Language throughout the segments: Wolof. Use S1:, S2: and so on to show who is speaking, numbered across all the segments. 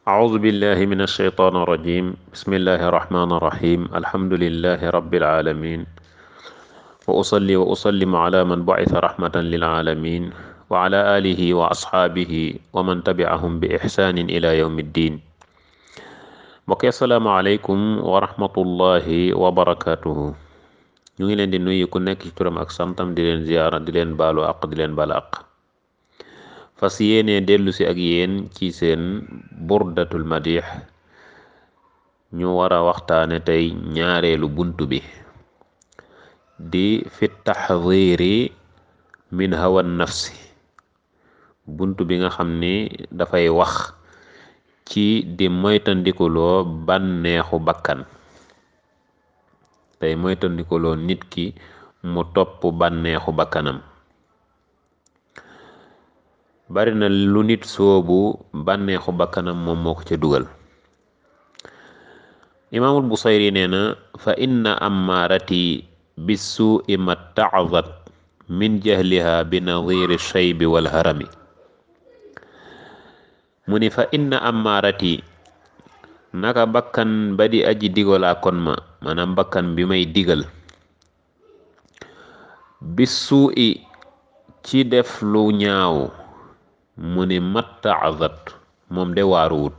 S1: أعوذ بالله من الشيطان الرجيم بسم الله الرحمن الرحيم الحمد لله رب العالمين وأصلي وأسلم على من بعث رحمة للعالمين وعلى آله وأصحابه ومن تبعهم بإحسان إلى يوم الدين mbokk asalaamaaleykum wa rahmatullahi wa barakaatuhu ñu ngi leen di nuyu ku nekk ci turam ak santam di leen ziyaara di leen baalu àq di leen baal àq fas yéene dellu si ak yéen ci seen burdatul madix ñu war a waxtaane tey ñaareelu bunt bi di fi taxdiri min hawa nafsi bunt bi nga xam ni dafay wax ci di moytandikuloo bànneexu bakkan tey moytandikuloo nit ki mu topp bànneexu bakkanam bari na lu nit soobu bànneexu bakkanam moom moo ko ca dugal imaamul busayri nee na fa inna ammaarati bissuui ma taazat min jahliha bi nadiri shaybi wal harami mu ni fa inna ammaarati naka bakkan ba di aji digalaa kon ma maanaam bakkan bi may digal bissuui ci def lu ñaaw mu ni mattaazat moom de waaruwut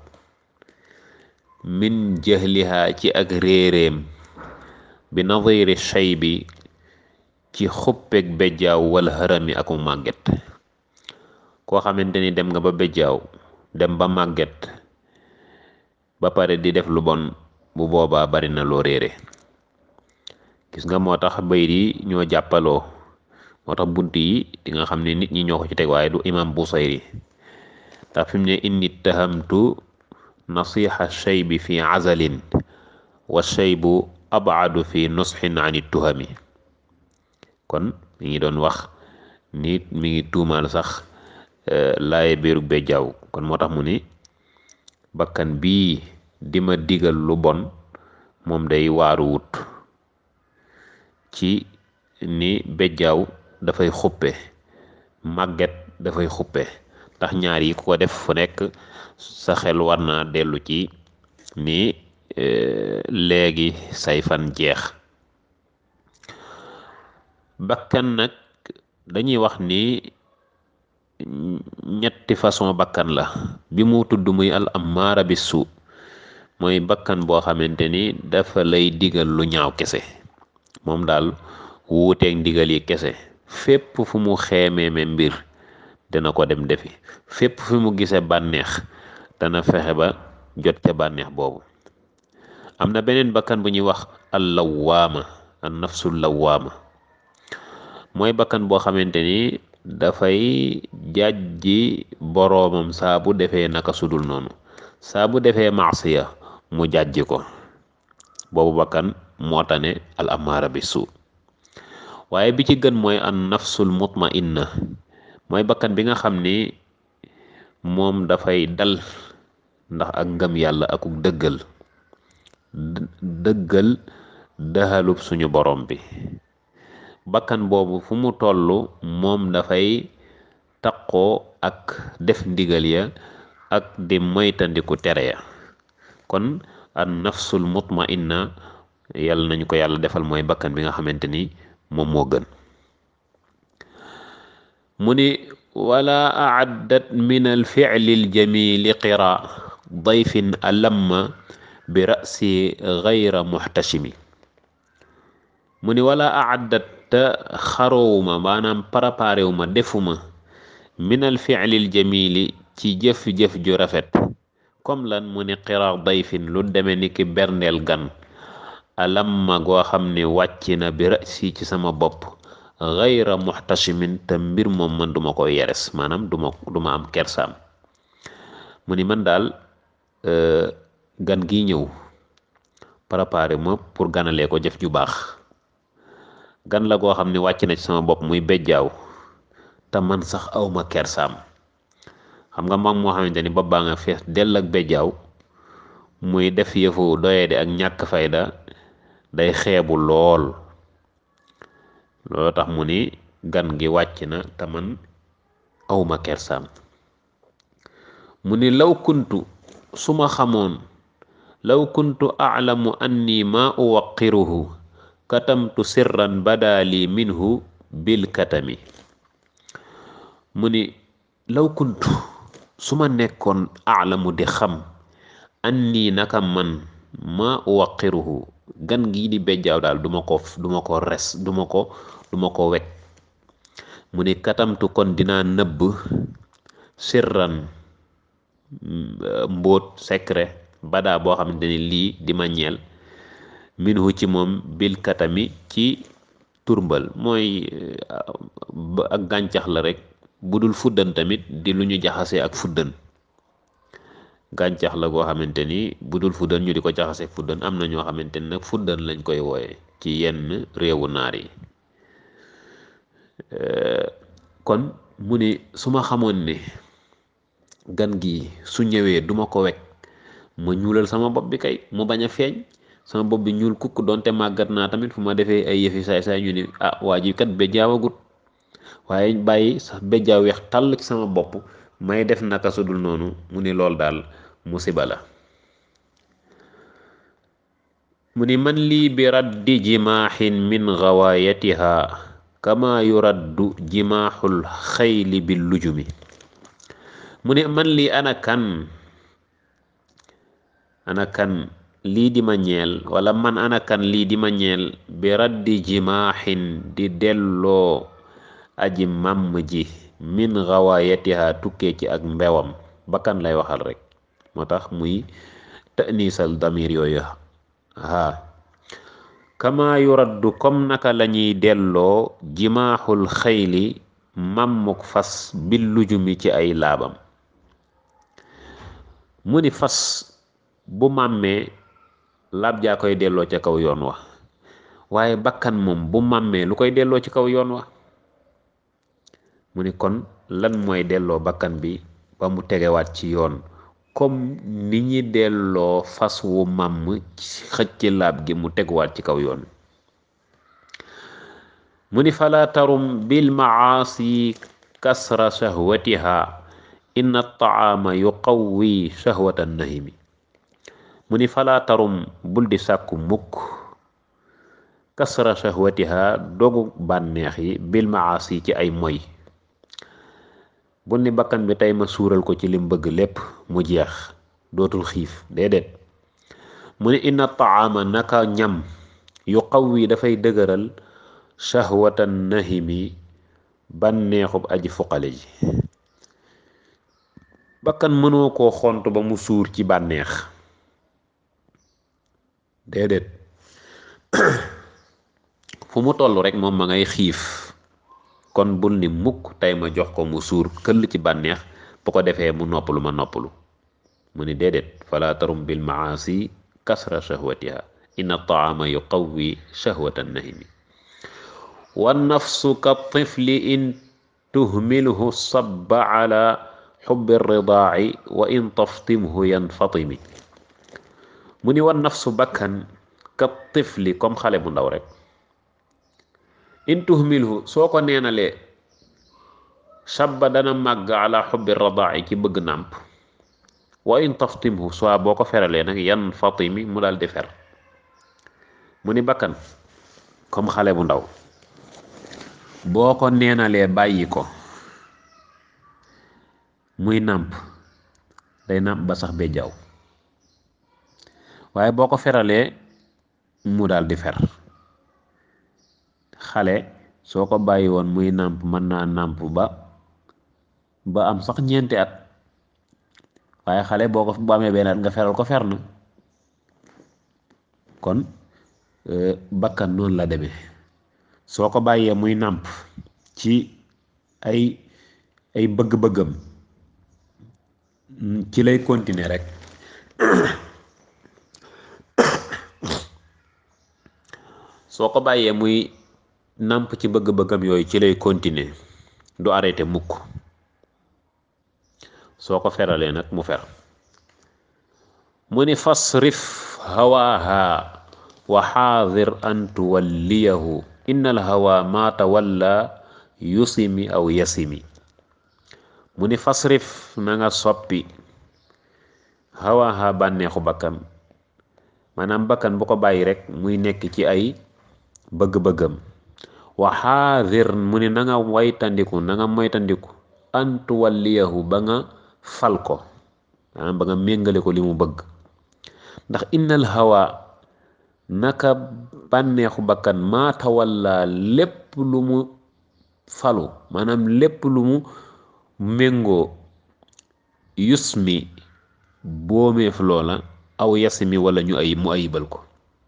S1: min jahliha ci ak réeréem bi nadiri shaybi ci xuppeg bejjaaw wala harami aku màgget koo xamante ni dem nga ba bejjaaw dem ba màgget ba pare di def lu bon bu boobaa bari na loo réere gis nga moo tax bayit yi ñoo jàppaloo moo tax bunt yi di nga xam ne nit ñi ñoo ko ci teg waaye du imam Busayri ndax fi mu ne inni tahamtu nasiha shaybi fi azalin wa shaybu abadu fi nusxin an tuhami kon mi ngi doon wax nit mi ngi tuumaal sax laaye biiru bejjaaw kon moo tax mu ni bakkan bii di ma digal lu bon moom day waaru wut ci ni bejjaaw dafay xuppe màgget dafay xuppe ndax ñaar yi ku ko def fu nekk sa xel war naa dellu ci ni léegi say fan jeex bakkan nag dañuy wax ni ñetti façon bakkan la bi mu tudd muy al ammaara bi suu mooy bakkan boo xamante ni dafa lay digal lu ñaaw kese moom daal wuuteeg ndigal yi kese fépp fu mu xeemeeme mbir dana ko dem defi fépp fu mu gisee bànneex dana fexe ba jot ca bànneex boobu am na beneen bakkan bu ñuy wax al lawaama an nafsul lawaama mooy bakkan boo xamante ni dafay jàjji boroomam saa bu defee naka sudul noonu saa bu defee maasiya mu jàjji ko boobu bakkan moo tane al amaara bi suu waaye bi ci gën mooy an nafsul mutmainna mooy bakkan bi nga xam ni moom dafay dal ndax ak ngëm yàlla akuk dëggal dëggal dëxalub suñu borom bi bakkan boobu fu mu toll moom dafay taqoo ak def ndigal ya ak di moytandiku tere ya kon an nafsul mutmainna yàlla nañu ko yàlla defal mooy bakkan bi nga xamante ni moom moo gën mu ni wala aaddat min alficli aljamili qira dayfin alamma bi rasi gayra muxtashimi mu ni wala aaddat te xaroowuma maanaam préparewuma defuma min alficli aljamili ci jëf-jëf ju rafet comme lan mu ni qira dayfin lu deme ni ki berndeel gan alamma goo xam ne wàcc na bi rasi ci sama bopp gayra muxtashimin te mbir moom man duma koy yeres maanaam duma duma am kersaam mu ni man daal gan gi ñëw préparé ma pour ganalee ko jëf ju baax gan la goo xam ne wàcc na ci sama bopp muy bejjaaw te man sax awma kersaam xam nga moom moo xamante ni bopp baa nga fees dell ak bejjaaw muy def yëfu doyede ak ñàkk fayda day xeebu lool loolu tax mu ni gan gi wàcc na te man awma kersaam mu ni law kuntu su ma xamoon law kuntu aclamu anni ma uwaqiruhu katamtu sirran badaali minhu bil katami mu ni law kuntu su ma nekkoon aclamu di xam anni naka man ma uwaqiruhu gan gii di bejjaaw daal duma ko duma ko res duma ko duma ko wekk mu ni katamtu kon dinaa nëbb sirran mbóot secret badaa boo xamante ni lii di ma ñeel minhu ci moom bil katami ci turmbal mooy ak gàncax la rek bu dul fuddan tamit di lu ñu jaxase ak fuddan gàncax la goo xamante ni bu dul fuddan ñu di ko jaxase ak fuddan am na ñoo xamante ni nag fuddan lañ koy wooye ci yenn réewu naar yi kon mu ni su ma xamoon ne gan gi su ñëwee duma ko wekk ma ñuulal sama bopp bi kay mu bañ a feeñ sama bopp bi ñuul kukk doonte màggat naa tamit fu ma defee ay yëfi saay saay ñu ni ah waa ji kat bejjaawagut waaye bàyyi sax bejjaaw weex tàll ci sama bopp may def naka su dul noonu mu ni lool daal musiba la mu ni man lii bi raddi jimaaxin min gawaayatiha kama yuraddu jimaaxul xayli bil lujumi mu ne man lii ana kan ana kan lii di ma ñeel wala man ana kan lii di ma ñeel bi raddi jimaaxin di delloo aji màmm ji min gawaayatiha tukkee ci ak mbewam bakkan lay waxal rek moo tax muy ta'nisal damir yooyu haa kama yuraddu comme naka lañuy delloo jimaaxul xayli màmmuk fas bil lujumi ci ay laabam mu ni fas bu màmmee laab jaa koy delloo ca kaw yoon wa waaye bakkan moom bu màmmee lu koy delloo ci kaw yoon wa mu ni kon lan mooy delloo bakkan bi ba mu tegewaat ci yoon comme ni ñi delloo fas wu màmm xëcc laab gi mu teguwaat ci kaw yoon mu ni fala tarum bil maasi kasra shahwatiha inna taama yuqawwi shahwata nahimi mu ni fala tarum bul di sàkku mukk kasra shahwatiha dogu bànneex yi bil maasi ci ay moy bu ni bakkan bi tey ma suural ko ci lim bëgg lépp mu jeex dootul xiif déedéet mu ne inna taama naka ñam yu qawwi dafay dëgëral shahwatan nahimi bànneexub aji fuqale ji bakkan mënoo koo xont ba mu suur ci bànneex déedéet fu mu toll rek moom ma ngay xiif kon bul ni mukk tey ma jox ko mu suur këll ci bànneex bu ko defee mu noppalu ma noppalu mu ni déedéet fala tarum bil maasi kasra shahwatiha inna taama yuqawwi shahwata nahimi wa nafsu ka tifli in tuhmilhu sabba ala xubbi ridaaci wa in taftimhu yanfatimi mu ni wa nafsu bakkan ka tifli comme xale bu ndaw rek in tuhmilhu soo ko neenalee shabba dana màgg ala xubbi radaa'i ci bëgg nàmp wa in taftimhu soit boo ko feralee nag yan fatimi mu daal di fer mu ni bakkan comme xale bu ndaw boo ko neenalee bàyyi ko muy nàmp day nàmp ba sax be jaw waaye boo ko feralee mu daal di fer xale soo ko bàyyi woon muy nàmp mën naa nàmp ba ba am sax ñeenti at waaye xale boo ko bu amee benn at nga feral ko fer na kon bakkan noonu la demee soo ko bàyyee muy nàmp ci ay ay bëgg-bëggam ci lay continuer rek soo ko bàyyee muy nàmp ci bëgg-bëggam yooyu ci lay continuer du arrêté mukk soo ko feralee nag mu fer mu ni fasrif hawaaha wa xaadir an tuwalliyahu inna al hawa ma tawalla yusimi aw yasimi mu ni fasrif na nga soppi hawaha bànneexu bakkan maanaam bakkan bu ko bàyyi rek muy nekk ci ay bëgg-bëggam wa xaadir mu ne na nga waytandiku na nga moytandiku antu walliyahu ba nga fal ko maanaam ba nga méngale ko li mu bëgg ndax innal hawa naka bànneexu bakkan maata walla lépp lu mu falu maanaam lépp lu mu méngoo yusmi boomeef loola aw yasmi wala ñu ay mu ayibal ko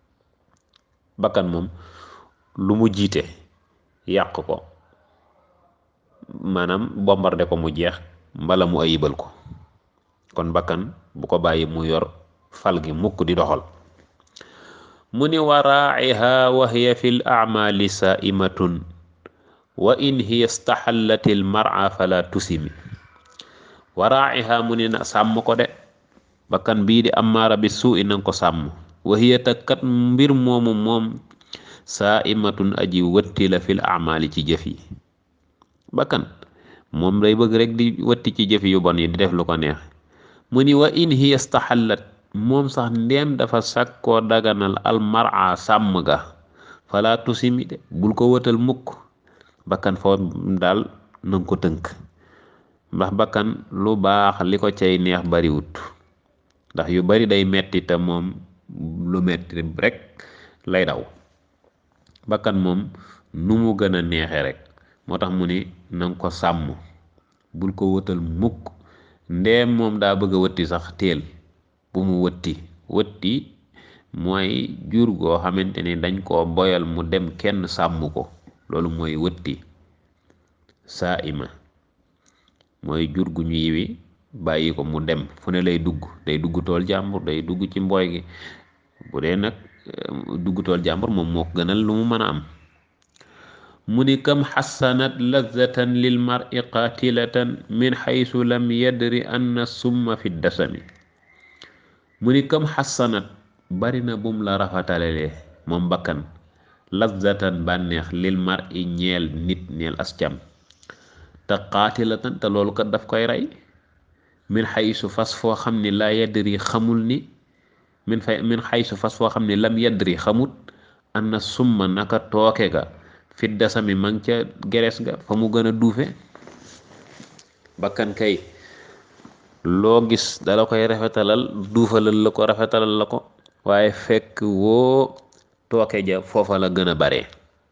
S1: bakkan moom lu mu jiite yàq ko maanaam bombardé ko mu jeex mbala mu ayibal ko kon bakkan bu ko bàyyi mu yor fal gi mukk di doxal mu ni wa raaciha wa hiya fi l acmaali saaimatun wa in hiya staxallat il mara fala tusimi wa raaciha mu ni na sàmm ko de bakkan bii di amaara bi suu i nanga ko sàmm wa hiya takkat mbir moomu moom saaimatun aji wëtti la fil acmaali ci jëf yi bakkan moom day bëgg rek di wëtti ci jëf yu bon yi di def lu ko neex mu ni wa in hiya staxallat moom sax ndeem dafa sàkkoo daganal almara sàmm ga fala tusimi de bul ko wëtal mukk bakkan foo daal nanga ko tënk ndax bakkan lu baax li ko cay neex bariwut ndax yu bari day metti te moom lu metti rek lay daw bakkan moom nu mu gën a neexe rek moo tax mu ni nanga ko sàmm bul ko wëtal mukk ndeem moom daa bëgg a wëtti sax teel bu mu wëtti wëtti mooy jur goo xamante ni dañ koo boyal mu dem kenn sàmm ko loolu mooy wëtti saa ima mooy jur gu ñu yiwi bàyyi ko mu dem fu ne lay dugg day dugg tool jàmbur day dugg ci mbooy gi bu dee nag dugg tool jàmbur moom moo ko gënal lu mu mën a am mu ni kam xassanat lazatan lil mar'i qatilatan min xaysu lam yadri anna summa fi dasami mu ni kam xassanat bari na bum la rafetalelee moom bakkan lazatan bànneex lil mar'i ñeel nit ñeel ascam te qaatilatan te loolu kat daf koy rey min xaysu fas foo xam ni laa yadri xamul ni min fay min xaysu fas foo xam ni lam yadri xamut anna summa naka tooke ga fit dasami mang ca gerees ga fa mu gën a duufe bakkan kay loo gis dala koy rafetalal duufalal la ko rafetalal la ko waaye fekk woo tooke ja foofa la gën a bare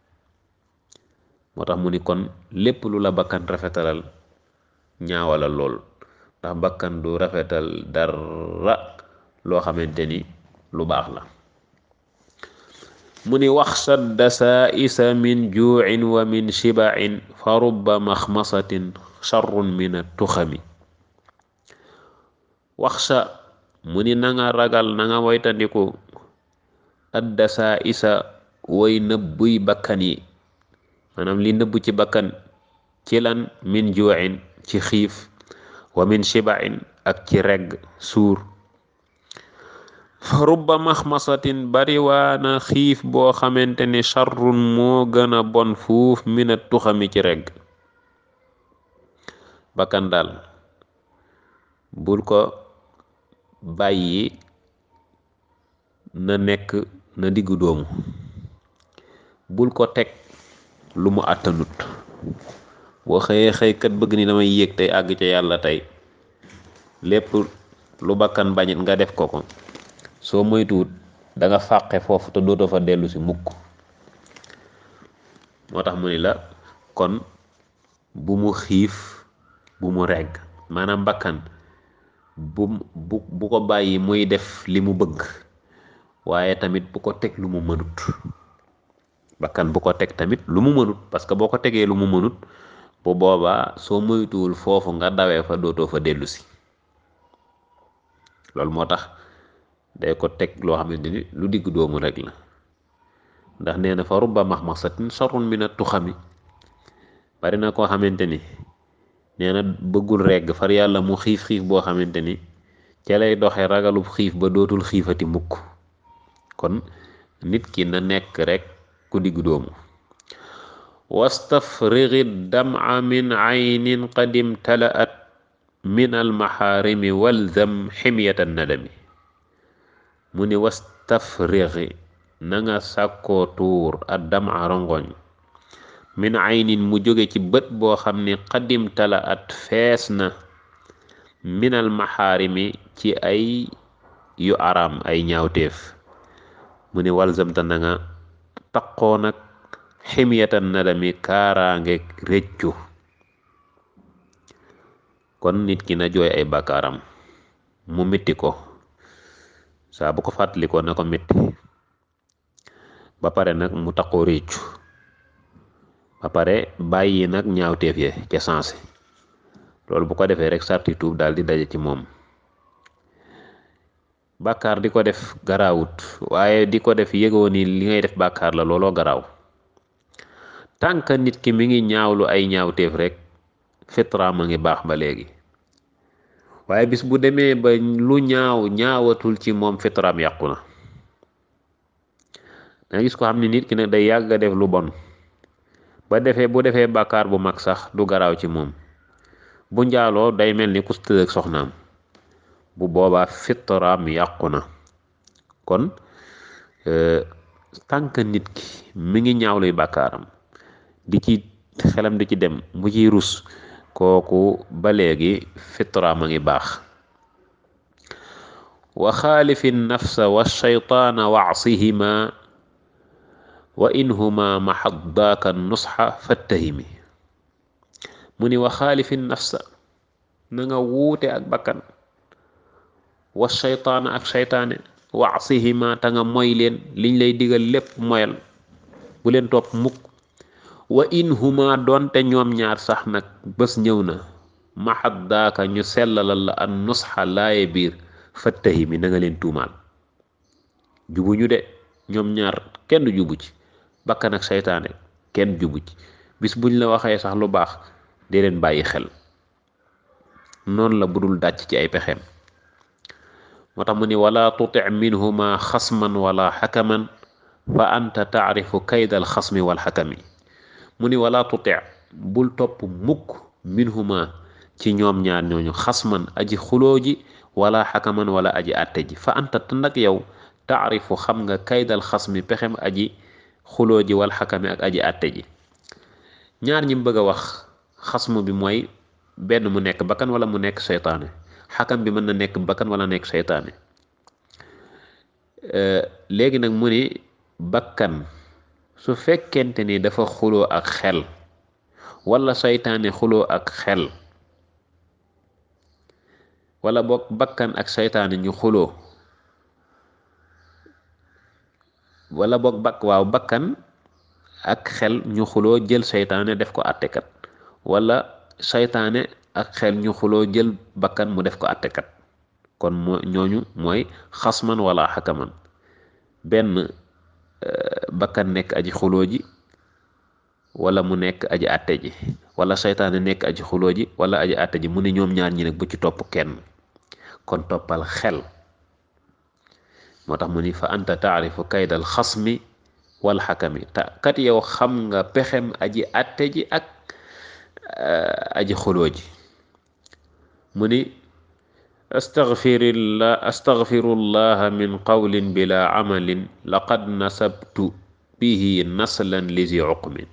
S1: moo tax mu ni kon lépp lu la bakkan rafetalal ñaawalal lool ndax bakkan du rafetal dara loo xamante ni lu baax la mu ni waxsha dasaisa min juucin wa min shibacin fa rubba maxmasatin charrun min attuxami waxsha mu ni na nga ragal na nga moytandiku ad dasaisa way nëbbuy bakkan yi maanaam li nëbbu ci bakkan ci lan min juucin ci xiif wa min shibacin ak ci regg suur fa rubba maxmasatin bari waana xiif boo xamante ni charrun moo gën a bon fuuf mina tuxami ci regg bakkan daal bul ko bàyyi na nekk na diggu doomu bul ko teg lu mu àttanut boo xëyee xëy kat bëgg ni damay yéeg tey àgg ca yàlla tey lépp lu bakkan bañit nga def ko ko soo moytuwut da nga fàqe foofu te dootoo fa dellu si mukk moo tax mu ni la kon bu mu xiif bu mu regg maanaam bakkan bu bu bu ko bàyyi muy def li mu bëgg waaye tamit bu ko teg lu mu mënut bakkan bu ko teg tamit lu mu mënut parce que boo ko tegee lu mu mënut bu boobaa soo moytuwul foofu nga dawee fa dootoo fa dellu si loolu moo tax day ko teg loo xamante ni lu digg doomu rek la ndax nee na fa rubba maxmasatin sarrun min at-tuxami bari na koo xamante ni nee na bëggul regg far yàlla mu xiif xiif boo xamante ni ca lay doxe ragalub xiif ba dootul xiifati mukk kon nit ki na nekk rek ku digg doomu wastafrigi dama min aynin qad imtalaat min almaxaarimi walzam ximyata nadami mu ni wastafrixi na nga sàkkoo tuur addam a rongoñ min aynin mu jóge ci bët boo xam ni xadim tala at fees na minal maxaarimi ci ay yu araam ay ñaawteef mu ni walzamta na nga taqoo nag ximyatan nadami kaaraangeeg réccu kon nit ki na jooy ay bàkkaaram mu mitti ko saa bu ko fàttalikoo na ko mitti ba pare nag mu taqoo réccu ba pare bàyyi nag ñaawteef ye ca sensé loolu bu ko defee rek sarti tuub daal di daje ci moom bàkkaar di ko def garaawut waaye di ko def yëgoo ni li ngay def bàkkaar la looloo garaaw tànk nit ki mi ngi ñaawlu ay ñaawteef rek fitraam a ngi baax ba léegi waaye bis bu demee ba lu ñaaw ñaawatul ci moom fitraam yàqu na danga gis ko xam ne nit ki nag day yàgg a def lu bon ba defee bu defee bàkkaar bu mag sax du garaaw ci moom bu njaaloo day mel ni ku tëdd ak soxnaam bu boobaa fitraam yàqu na kon tànk nit ki mi ngi ñaawluy bàkkaaram di ci xelam di ci dem mu ciy rus kooku ba léegi fitraam a ngi baax wa xaalifi nafsa wa shaytaana waasihima wa inhuma maxaddaaka nusxa fattahimi mu ni wa xaalifi nafsa na nga wuute ak bakkan wa shaytaana ak shaytaane waasihima ta nga moy leen liñ lay digal lépp moyal bu leen topp mukk wa inhuma doonte ñoom ñaar sax nag bés ñëw na maxaddaaka ñu sellalal la an nusxa laaye biir fattahimi na nga leen tuumaal jubuñu de ñoom ñaar kenn jubu ci bakkan ak seytaane kenn jubu ci bis buñ la waxee sax lu baax dee leen bàyyi xel noonu la budul dàcc ci ay pexeem moo tax mu ni wala tuti minhuma xasman wala xakaman fa anta taarifu kaydal xasmi wal xakami mu ni wala tuti bul topp mukk minhuma ci ñoom ñaar ñooñu xasman aji xuloo ji wala xakaman wala aji àtte ji fa anta te nag yow taarifu xam nga kaydal xasmi pexem aji xuloo ji wal xakami ak aji àtte ji ñaar ñi bëgg a wax xasmu bi mooy benn mu nekk bakkan wala mu nekk seytaane xakam bi mën na nekk bakkan wala nekk seytaane léegi nag mu ni bakkan su fekkente ni dafa xuloo ak xel wala seytaane xuloo ak xel wala boog bakkan ak seytaane ñu xuloo wala boog bak waaw bakkan ak xel ñu xuloo jël seytaane def ko àttekat wala seytaane ak xel ñu xuloo jël bakkan mu def ko àttekat kon moo ñooñu mooy xasman wala xakaman benn bakkan nekk aji xuloo ji wala mu nekk aji àtte ji wala seytaane nekk aji xuloo ji wala aji àtte ji mu ne ñoom ñaar ñi nag bu ci topp kenn kon toppal xel moo tax mu ni fa anta taarifu kaydal xasmi wal xakami ta kat yow xam nga pexem aji àtte ji ak aji xuloo ji mu ni astaghfirullah astaghfirullah min qawlin bila amalin laqad nasabtu bihi naslan lizi uqmin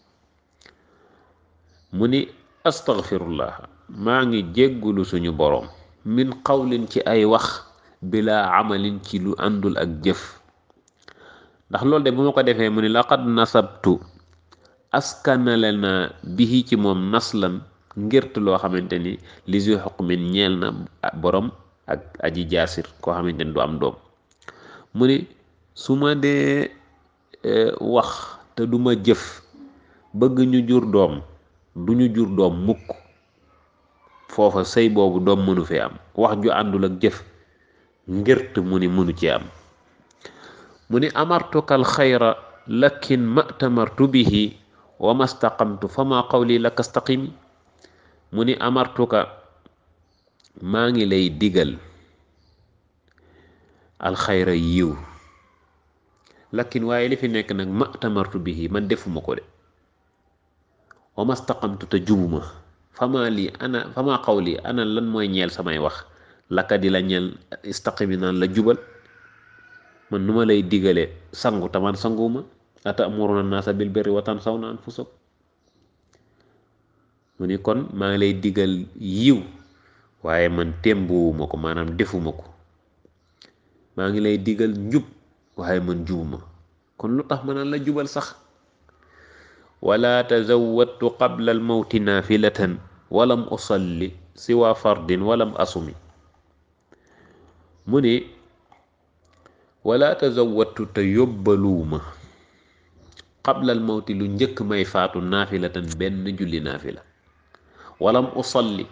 S1: mu ni astaghfirullah maa ngi jéggulu suñu boroom min qawlin ci ay wax bila amalin ci lu àndul ak jëf ndax loolu de bu ma ko defee mu ni laqad nasabtu askanale na bihi ci moom naslan ngirtu loo xamante ni li si xukmin ñeel na borom ak aji jaasir koo xamante ni du am doom mu ni su ma dee wax te du ma jëf bëgg ñu jur doom du ñu jur doom mukk foofa sëy boobu doom mënu fee am wax ju àndul ak jëf ngirt mu ni mënu ci am mu ni amartuka al xayra lakin matamartu bihi wa mastaqamtu fa ma qawli laka staqimi mu ni amartuka maa ngi lay digal alxayra yiw lakin waaye li fi nekk nag matamartu bihi man defuma ko de wa mastaqamtu te jubuma fama lii ana fama qawli ana lan mooy ñeel samay wax laka di la ñeel istaqimi naan la jubal man nu ma lay digale sangu taman sanguma atamuruna naasa bil birri wa tansawna anfusakum mu ni kon maa ngi lay digal yiw waaye man témbuwuma ko maanaam defuma ko maa ngi lay digal njub waaye man jubuma kon lu tax ma naan la jubal sax wala tazawwadtu qabla almawti naafilatan walam usalli siwa fardin walam asumi mu ni wala tazawwadtu te yóbbaluuma qabla almawti lu njëkk may faatu naafilatan benn julli naafila walam usalli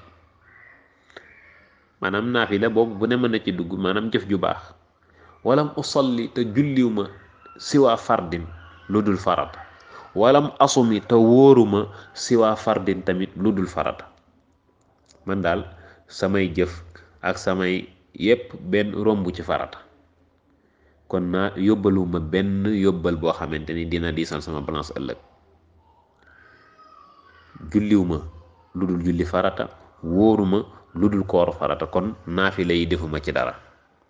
S1: maanaam naafila boobu bu ne mën na ci dugg maanaam jëf ju baax walam usalli te julliw ma siwaa fardin lu dul farata walam asumi te wóoruma siwaa fardin tamit lu dul farata man daal samay jëf ak samay yépp benn romb ci farata kon naa yóbbaluma benn yóbbal boo xamante ni dina diisal sama balance ëllëg julliw ma lu dul julli farata wóoruma lu dul kooru farata kon naafila yi defuma ci dara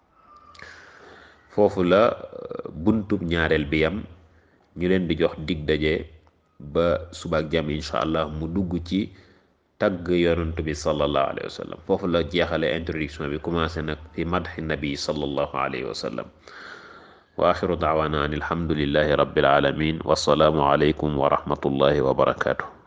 S1: foofu la buntub ñaareel bi yam ñu leen di jox dig daje ba subaak jàmm incha allah mu dugg ci tagg yonent bi sallallahu alayhi wa sallam foofu la jeexale introduction bi commencé nag fi madxi nabi sallallahu alayhi wa sallam wa axiru daawana an alhamdulillahi rabbil alamin wasalaamu alaykum wa rahmatullahi wa barakatuh